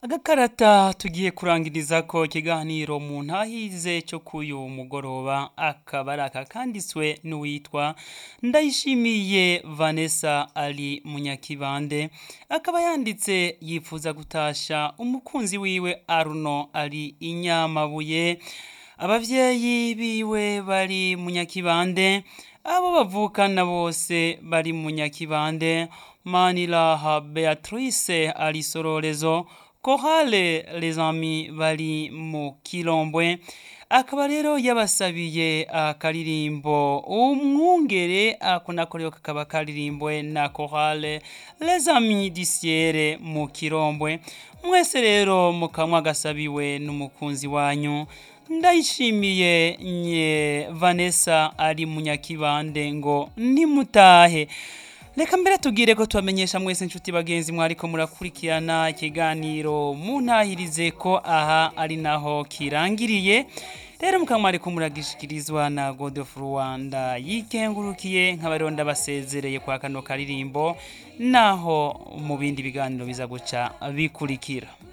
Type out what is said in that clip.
agakarata tugiye kurangiriza ko ikiganiro mu ntahize cyo k'uyu mugoroba akaba ari aka kanditswe n'uwitwa ndayishimiye vanessa ari munyakibande akaba yanditse yifuza gutasha umukunzi wiwe aruno ari inyamabuye abavyeyi biwe bari munyakibande abo bavukana bose bari munyakibande maniraha beatrice ari sororezo kohale les amis bari mu kilombwe akaba rero yabasabiye akaririmbo umwungere ako nako rero kakaba karirimbwe na kohale les amis disiere mu kirombwe mwese rero mukamwa gasabiwe n'umukunzi wanyu ndayishimiye nye vanessa ari munyakibande ngo nimutahe reka mbere tubwire ko tubamenyesha mwese inshuti bagenzi mwariko murakurikirana ikiganiro muntahirize ko aha ari naho kirangiriye rero mukaba mwariko muragishikirizwa na god of rwanda yikengurukiye nk'abariho ndabasezereye kwa kano karirimbo naho mu bindi biganiro biza guca bikurikira